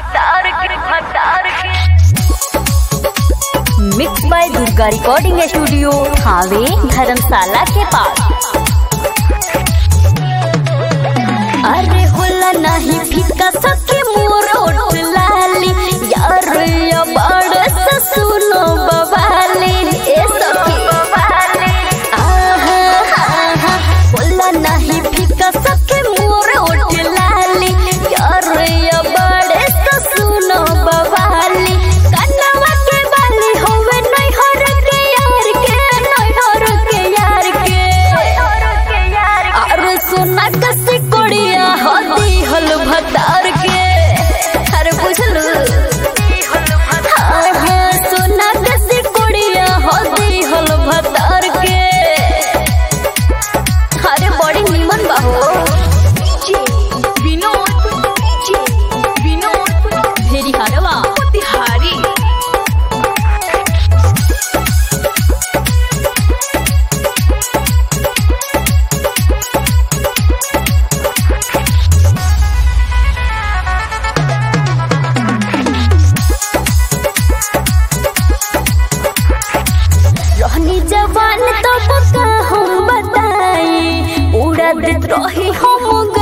भतार के भतार के mix by Durga recording studio हावे धर्मशाला के पास अरे होला नहीं फीका सके मोर ओठ लाली यार या बड़ से सुनो बवाली ए सखी आहा आहा होला नहीं फीका सके मोर ओठ लाली यार या बड़ से सुनो बवाली कन्नवा के बाली होवे नहीं हर के यार के नहीं हर के यार के अरे सोना कसी कोड़िया होती हल भतार के अरे बुझलू हाँ हाँ सोना कसी कोड़िया होती हल भतार के अरे बड़ी निमन बाहो विनोद विनोद भेरी हरवा तिहारी रहनी जवान तब का हम बताई उड़ा देत रही हम